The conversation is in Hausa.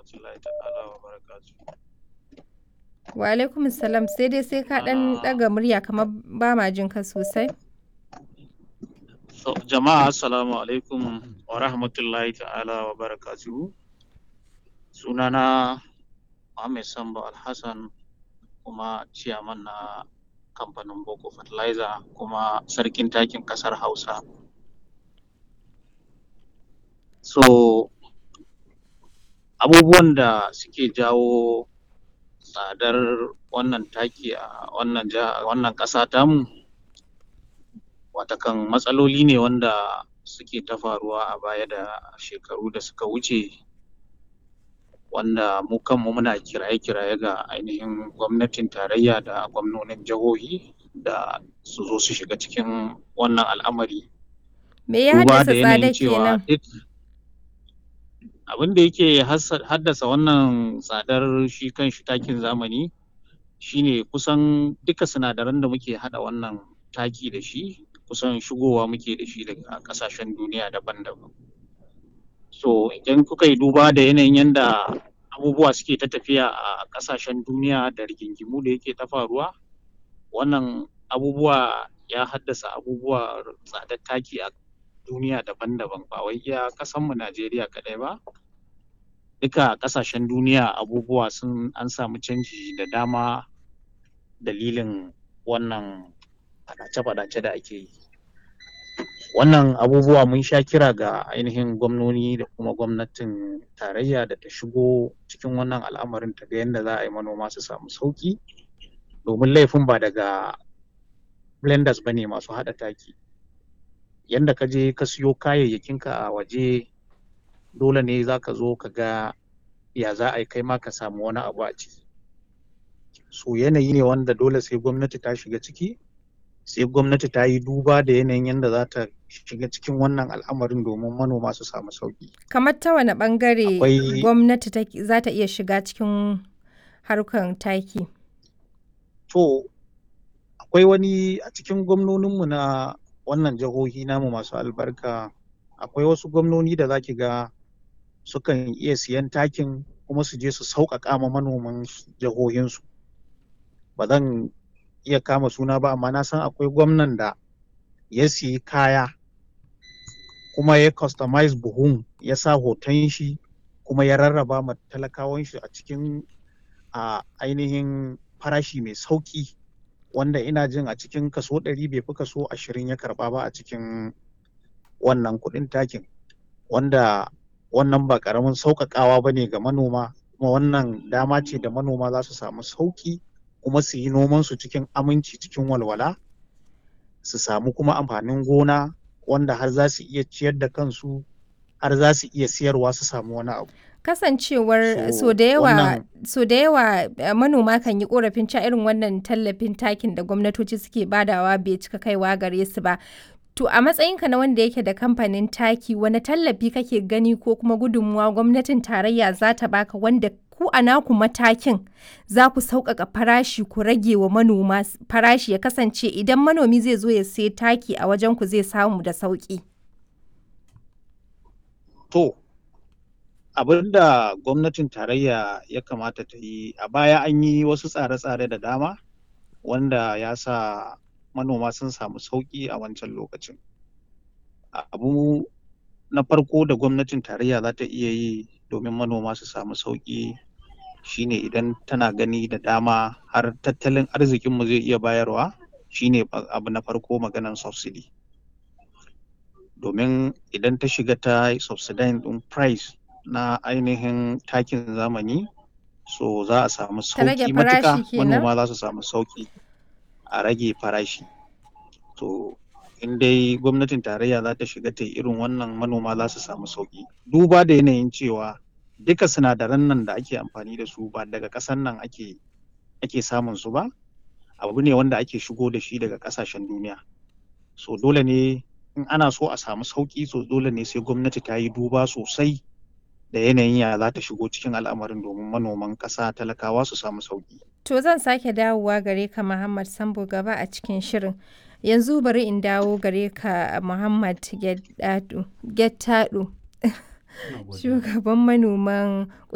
rahmatullahi ta'ala wa barakatuh. Wa alaikum salam sai dai sai ka ɗan ɗaga murya kamar ba ma jin ka sosai. So, jama'a assalamu alaikum wa rahmatullahi ta'ala wa barakatuhu. Sunana Muhammad Sambo Alhassan kuma ciyaman na kamfanin Boko Fertilizer kuma sarkin takin ƙasar Hausa. So, abubuwan da suke jawo tsadar wannan taki a wannan jiha wannan ƙasa tamu watakan matsaloli ne wanda suke ta faruwa a baya da shekaru da suka wuce wanda mu kanmu muna kiraye-kiraye ga ainihin gwamnatin tarayya da gwamnonin jihohi da su zo su shiga cikin wannan al'amari. Me ya Duba haddasa da yanayin tsadar cewa kenan? duk abin da yake hassa- haddasa wannan tsadar shi kan shi takin zamani shine kusan duka sinadaran da muke haɗa wannan taki da shi kusan shigowa muke da shi daga ƙasashen duniya daban-daban. So idan kuka yi duba da yanayin yanda abubuwa suke ta tafiya a ƙasashen duniya da rigingimu da yake ta faruwa, wannan abubuwa ya haddasa abubuwa tsadar taki a duniya daban-daban ba wai iya ƙasanmu Najeriya kaɗai ba. Duka ƙasashen duniya abubuwa sun an samu canji da dama dalilin wannan faɗace-faɗace da ake yi. Wannan abubuwa mun sha kira ga ainihin gwamnoni da kuma gwamnatin tarayya da ta shigo cikin wannan al'amarin ta ga yanda za a yi manoma su samu sauƙi domin laifin ba daga blenders ba ne masu haɗa taki. Yanda ka je ka siyo kayayyakinka a waje dole ne za ka zo ka ga ya za a yi kai ma ka samu wani abu a ciki. So yanayi ne wanda dole sai gwamnati ta shiga ciki, sai gwamnati ta yi duba da yanayin yanda za ta shiga cikin wannan al'amarin domin manoma su samu sauƙi. Kamar ta wane ɓangare Akwai gwamnati take- za ta iya shiga cikin harkar taki? to akwai wani a cikin gwamnoninmu na wannan jihohi namu masu albarka akwai wasu gwamnoni da za ki ga sukan iya siyan takin kuma su je su sauƙaƙa ma manoman jihohinsu. Ba zan iya kama suna ba amma na san akwai gwamnan da ya siyi kaya kuma ya customize buhun ya sa hoton shi kuma ya rarraba ma talakawan shi a cikin a ainihin farashi mai sauƙi wanda ina jin a cikin kaso ɗari bai fi kaso ashirin ya karɓa ba a cikin wannan kuɗin takin wanda wannan ba ƙaramin sauƙaƙawa ba ne ga manoma kuma wannan dama ce da manoma za su samu sauƙi kuma su yi nomansu cikin aminci cikin walwala su samu kuma amfanin gona wanda har za su iya ciyar da kansu har za su iya siyarwa su samu wani abu. Kasancewar So so da yawa wannan so da yawa eh, manoma kan yi korafin cewa irin wannan tallafin takin da gwamnatoci suke badawa bai cika kaiwa gare su ba. To a matsayinka na wanda yake da kamfanin taki wani tallafi kake gani ko kuma gudunmuwa gwamnatin tarayya za ta baka wanda ku a naku matakin za ku sauƙaƙa farashi ku rage wa manoma s- farashi ya kasance idan manomi zai zo ya sai taki a wajen ku zai samu da sauƙi. to abin da gwamnatin tarayya ya kamata ta yi a baya an yi wasu tsare-tsare da dama wanda ya sa manoma sun samu sauƙi a wancan lokacin. Abu na farko da gwamnatin tarayya za ta iya yi domin manoma su samu sauƙi shine idan tana gani da dama har tattalin arzikinmu zai iya bayarwa shine ba- abu na farko maganan subsidy. Domin idan ta shiga ta yi subsidizing ɗin price na ainihin takin zamani so za a samu Ta rage sauƙi matuƙa farashi kenan? manoma za su samu sauƙi a rage farashi. To in dai gwamnatin tarayya za ta shiga ta yi irin wannan manoma za su samu sauƙi. Duba da yanayin cewa duka sinadaran nan da ake amfani da su ba daga ƙasan nan ake ake samun su ba, abu ne wanda ake shigo da shi daga ƙasashen duniya. So dole ne in ana so a samu sauƙi so dole ne sai gwamnati ta yi duba sosai da yanayin ya za ta shigo cikin al'amarin domin manoman ƙasa talakawa su samu sauƙi. To zan sake dawowa gare ka Muhammad Sambo gaba a cikin shirin. Yanzu bari in dawo gare ka Muhammad Gettado. Gettado. Shugaban manoman